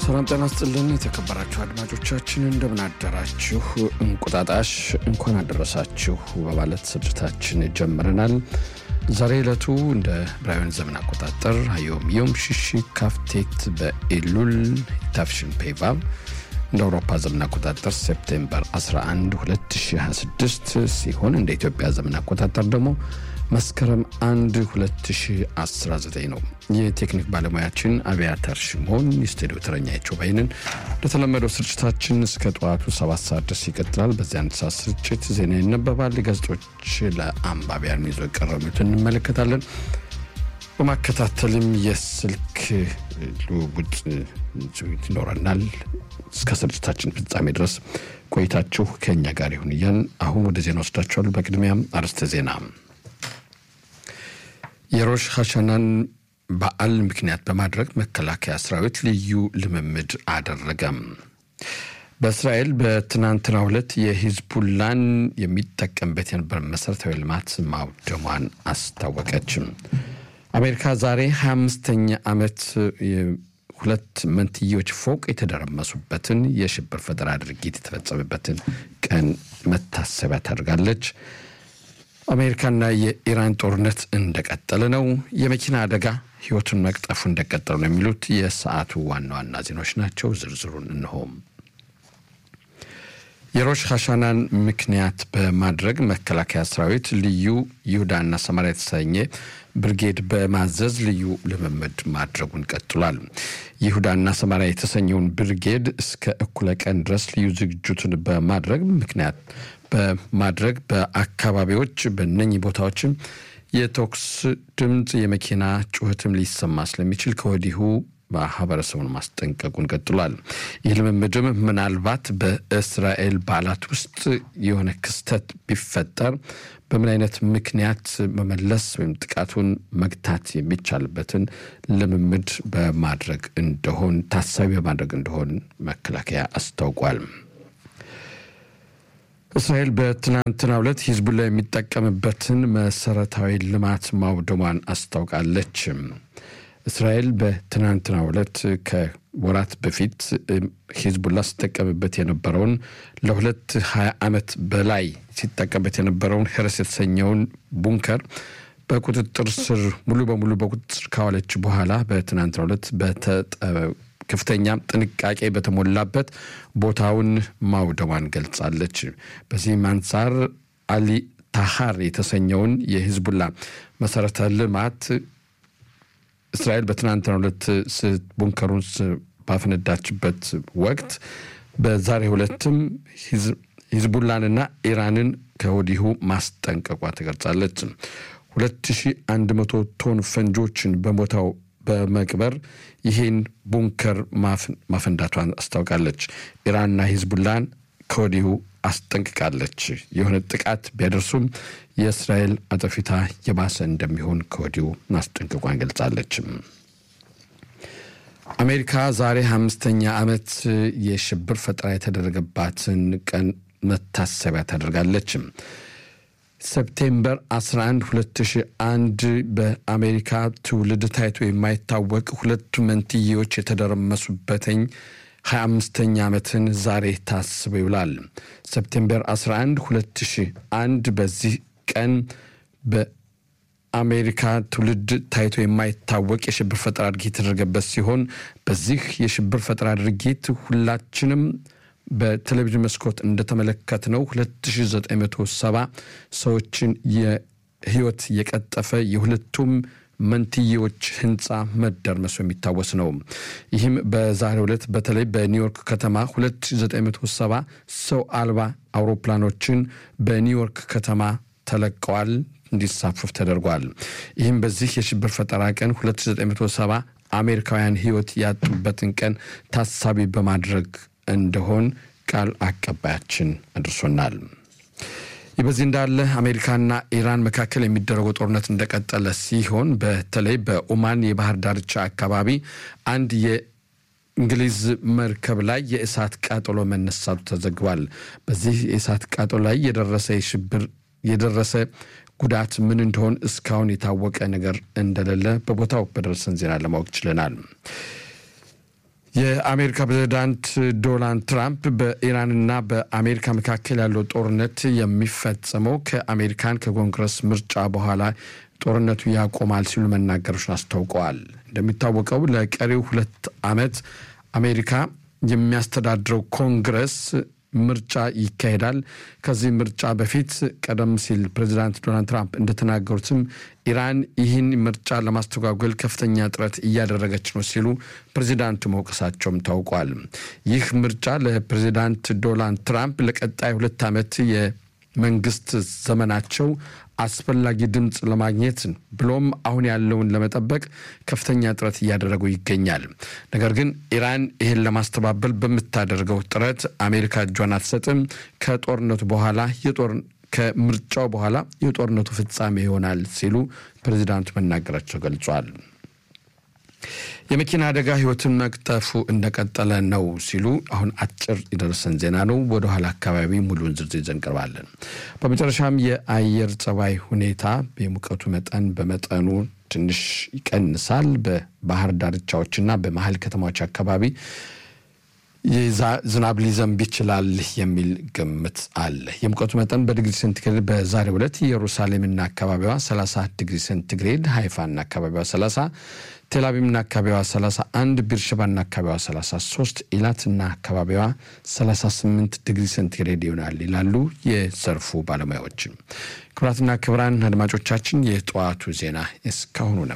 ሰላም ጤና ስጥልን። የተከበራችሁ አድማጮቻችን እንደምን አደራችሁ? እንቁጣጣሽ እንኳን አደረሳችሁ በማለት ስርጭታችን ጀምረናል። ዛሬ ዕለቱ እንደ ብራውያን ዘመን አቆጣጠር ሀዮም ዮም ሽሺ ካፍቴት በኤሉል ታፍሽን ፔቫብ እንደ አውሮፓ ዘመን አቆጣጠር ሴፕቴምበር 11 2026 ሲሆን እንደ ኢትዮጵያ ዘመን አቆጣጠር ደግሞ መስከረም 1 2019 ነው። የቴክኒክ ባለሙያችን አብያተር ሽሞን፣ የስቱዲዮ ተረኛቸው ባይንን። እንደተለመደው ስርጭታችን እስከ ጠዋቱ ሰባት ሰዓት ድረስ ይቀጥላል። በዚህ አንድ ሰዓት ስርጭት ዜና ይነበባል። ጋዜጦች ለአንባቢያን ይዞ የቀረቡትን እንመለከታለን። በማከታተልም የስልክ ልውውጥ ይኖረናል። እስከ ስርጭታችን ፍጻሜ ድረስ ቆይታችሁ ከእኛ ጋር ይሁን እያልን አሁን ወደ ዜና ወስዳችኋል። በቅድሚያም አርዕስተ ዜና የሮሽ ሀሻናን በዓል ምክንያት በማድረግ መከላከያ ሰራዊት ልዩ ልምምድ አደረገም። በእስራኤል በትናንትናው ዕለት የሂዝቡላን የሚጠቀምበት የነበር መሠረታዊ ልማት ማውደሟን አስታወቀችም። አሜሪካ ዛሬ 25ኛ ዓመት ሁለት መንትዮች ፎቅ የተደረመሱበትን የሽብር ፈጠራ ድርጊት የተፈጸመበትን ቀን መታሰቢያ ታደርጋለች። አሜሪካና የኢራን ጦርነት እንደቀጠለ ነው። የመኪና አደጋ ሕይወቱን መቅጠፉ እንደቀጠሉ ነው የሚሉት የሰዓቱ ዋና ዋና ዜናዎች ናቸው። ዝርዝሩን እንሆም። የሮሽ ሀሻናን ምክንያት በማድረግ መከላከያ ሰራዊት ልዩ ይሁዳና ሰማሪያ የተሰኘ ብርጌድ በማዘዝ ልዩ ልምምድ ማድረጉን ቀጥሏል። ይሁዳና ሰማሪያ የተሰኘውን ብርጌድ እስከ እኩለ ቀን ድረስ ልዩ ዝግጅቱን በማድረግ ምክንያት በማድረግ በአካባቢዎች በነኚህ ቦታዎችም የተኩስ ድምፅ፣ የመኪና ጩኸትም ሊሰማ ስለሚችል ከወዲሁ ማህበረሰቡን ማስጠንቀቁን ቀጥሏል። ይህ ልምምድም ምናልባት በእስራኤል በዓላት ውስጥ የሆነ ክስተት ቢፈጠር በምን አይነት ምክንያት መመለስ ወይም ጥቃቱን መግታት የሚቻልበትን ልምምድ በማድረግ እንደሆን ታሳቢ በማድረግ እንደሆን መከላከያ አስታውቋል። እስራኤል በትናንትናው ዕለት ሂዝቡላ የሚጠቀምበትን መሰረታዊ ልማት ማውደሟን አስታውቃለች። እስራኤል በትናንትናው ዕለት ከወራት በፊት ሂዝቡላ ሲጠቀምበት የነበረውን ለሁለት ሀያ ዓመት በላይ ሲጠቀምበት የነበረውን ሄረስ የተሰኘውን ቡንከር በቁጥጥር ስር ሙሉ በሙሉ በቁጥጥር ካዋለች በኋላ በትናንትናው ዕለት ከፍተኛ ጥንቃቄ በተሞላበት ቦታውን ማውደሟን ገልጻለች። በዚህም አንጻር አሊ ታሃር የተሰኘውን የሂዝቡላ መሰረተ ልማት እስራኤል በትናንትናው ዕለት ቡንከሩን ባፈነዳችበት ወቅት በዛሬው ዕለትም ሂዝቡላንና ኢራንን ከወዲሁ ማስጠንቀቋ ትገልጻለች። 2100 ቶን ፈንጆችን በቦታው በመቅበር ይህን ቡንከር ማፈንዳቷን አስታውቃለች። ኢራንና ሂዝቡላን ከወዲሁ አስጠንቅቃለች። የሆነ ጥቃት ቢያደርሱም የእስራኤል አጠፊታ የባሰ እንደሚሆን ከወዲሁ ማስጠንቀቋን ገልጻለች። አሜሪካ ዛሬ አምስተኛ ዓመት የሽብር ፈጠራ የተደረገባትን ቀን መታሰቢያ ታደርጋለች። ሴፕቴምበር 11 2001 በአሜሪካ ትውልድ ታይቶ የማይታወቅ ሁለቱ መንትዬዎች የተደረመሱበትኝ 25ኛ ዓመትን ዛሬ ታስቦ ይውላል። ሴፕቴምበር 11 2001 በዚህ ቀን በአሜሪካ ትውልድ ታይቶ የማይታወቅ የሽብር ፈጠራ ድርጊት የተደረገበት ሲሆን በዚህ የሽብር ፈጠራ ድርጊት ሁላችንም በቴሌቪዥን መስኮት እንደተመለከትነው 2970 ሰዎችን የህይወት የቀጠፈ የሁለቱም መንትዬዎች ህንፃ መደርመሱ የሚታወስ ነው። ይህም በዛሬው ዕለት በተለይ በኒውዮርክ ከተማ 2970 ሰው አልባ አውሮፕላኖችን በኒውዮርክ ከተማ ተለቀዋል፣ እንዲሳፈፍ ተደርጓል። ይህም በዚህ የሽብር ፈጠራ ቀን 2970 አሜሪካውያን ህይወት ያጡበትን ቀን ታሳቢ በማድረግ እንደሆን ቃል አቀባያችን አድርሶናል። ይህ በዚህ እንዳለ አሜሪካና ኢራን መካከል የሚደረገው ጦርነት እንደቀጠለ ሲሆን በተለይ በኦማን የባህር ዳርቻ አካባቢ አንድ የእንግሊዝ መርከብ ላይ የእሳት ቃጠሎ መነሳቱ ተዘግቧል። በዚህ የእሳት ቃጠሎ ላይ የደረሰ የሽብር የደረሰ ጉዳት ምን እንደሆን እስካሁን የታወቀ ነገር እንደሌለ በቦታው በደረሰን ዜና ለማወቅ ችለናል። የአሜሪካ ፕሬዚዳንት ዶናልድ ትራምፕ በኢራንና በአሜሪካ መካከል ያለው ጦርነት የሚፈጸመው ከአሜሪካን ከኮንግረስ ምርጫ በኋላ ጦርነቱ ያቆማል ሲሉ መናገሮችን አስታውቀዋል። እንደሚታወቀው ለቀሪው ሁለት ዓመት አሜሪካ የሚያስተዳድረው ኮንግረስ ምርጫ ይካሄዳል። ከዚህ ምርጫ በፊት ቀደም ሲል ፕሬዚዳንት ዶናልድ ትራምፕ እንደተናገሩትም ኢራን ይህን ምርጫ ለማስተጓጎል ከፍተኛ ጥረት እያደረገች ነው ሲሉ ፕሬዚዳንቱ መውቀሳቸውም ታውቋል። ይህ ምርጫ ለፕሬዚዳንት ዶናልድ ትራምፕ ለቀጣይ ሁለት ዓመት የመንግስት ዘመናቸው አስፈላጊ ድምፅ ለማግኘት ብሎም አሁን ያለውን ለመጠበቅ ከፍተኛ ጥረት እያደረጉ ይገኛል። ነገር ግን ኢራን ይህን ለማስተባበል በምታደርገው ጥረት አሜሪካ እጇን አትሰጥም። ከጦርነቱ በኋላ ከምርጫው በኋላ የጦርነቱ ፍጻሜ ይሆናል ሲሉ ፕሬዚዳንቱ መናገራቸው ገልጿል። የመኪና አደጋ ህይወትን መቅጠፉ እንደቀጠለ ነው ሲሉ አሁን አጭር የደረሰን ዜና ነው። ወደኋላ አካባቢ ሙሉውን ዝርዝር ይዘን እንቀርባለን። በመጨረሻም የአየር ጸባይ ሁኔታ የሙቀቱ መጠን በመጠኑ ትንሽ ይቀንሳል። በባህር ዳርቻዎችና በመሀል ከተማዎች አካባቢ ዝናብ ሊዘንብ ይችላል የሚል ግምት አለ። የሙቀቱ መጠን በዲግሪ ሴንቲግሬድ በዛሬው ዕለት ኢየሩሳሌምና አካባቢዋ 30 ዲግሪ ሴንቲግሬድ፣ ሃይፋና አካባቢዋ 30፣ ቴልአቪቭና አካባቢዋ 31፣ ቢርሸባና አካባቢዋ 33፣ ኢላትና አካባቢዋ 38 ዲግሪ ሴንቲግሬድ ይሆናል ይላሉ የዘርፉ ባለሙያዎች። ክቡራትና ክቡራን አድማጮቻችን የጠዋቱ ዜና እስካሁኑ ነበር።